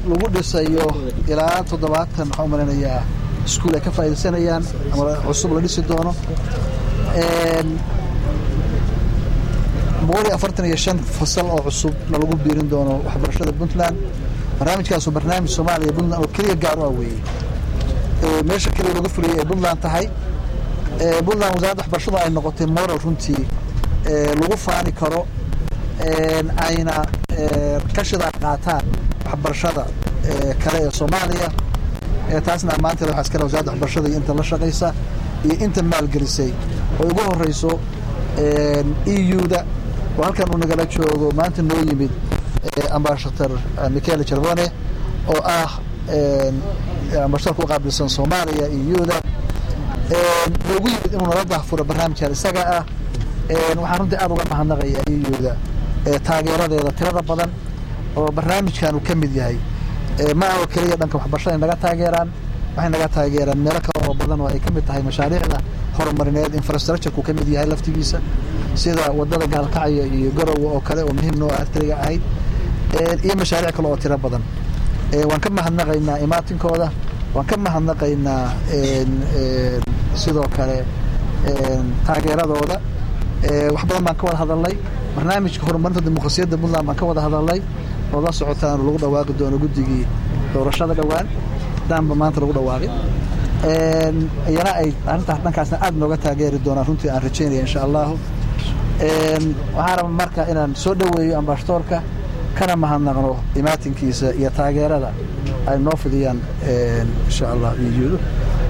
lagu dhisayo ilaa toddobaatan waxaan u maleynayaa iskuul ay ka faa'iidaysanayaan ama cusub la dhisi doono boqol iyo afartan iyo shan fasal oo cusub na lagu biirin doono waxbarashada puntland barnaamijkaasu barnaamij soomaaliya puntland oo keliya gaar u ah weeye meesha keliya laga fuliyay ay puntland tahay puntland wasaaradda waxbarashadu ay noqotay moral runtii lagu faani karo ayna ka shidaa qaataan waxbarashada kale ee soomaaliya taasna ammaanteeda waxaa iskale wasaaradda waxbarashada iyo inta la shaqaysa iyo inta maalgelisay oo ugu horeyso eu-da oo halkan uu nagala joogo maanta noo yimid ambashator michael jarvone oo ah ambashatarka u qaabilsan soomaaliya eu-da noogu yimid inuu nala daahfuro barnaamijkan isaga ah waxaan runtii aada uga mahadnaqaya eu-da taageeradeeda tirada badan oo barnaamijkan uu ka mid yahay ma aho keliya dhanka waxbarashada ay naga taageeraan waxay naga taageeraan meelo kale oo badan oo ay ka mid tahay mashaariicda horumarineed infrastructurku ka mid yahay laftigiisa sida wadada gaalkacyo iyo garowe oo kale oo muhiim noo artriga ahayd iyo mashaariic kale oo tiro badan waan ka mahadnaqaynaa imaatinkooda waan ka mahadnaqaynaa sidoo kale taageeradooda wax badan baan ka wada hadalnay barnaamijka horumarinta dimuqrasiyadda puntland baan ka wada hadalnay oo la socotaan lagu dhawaaqi doono guddigii doorashada dhowaan daanba maanta lagu dhawaaqay iyana ay arrintaas dhankaasna aada nooga taageeri doonaan runtii aan rajaynaya insha allahu waxaan raba marka inaan soo dhoweeyo ambashatoorka kana mahadnaqno imaatinkiisa iyo taageerada ay noo fidiyaan insha allah iyo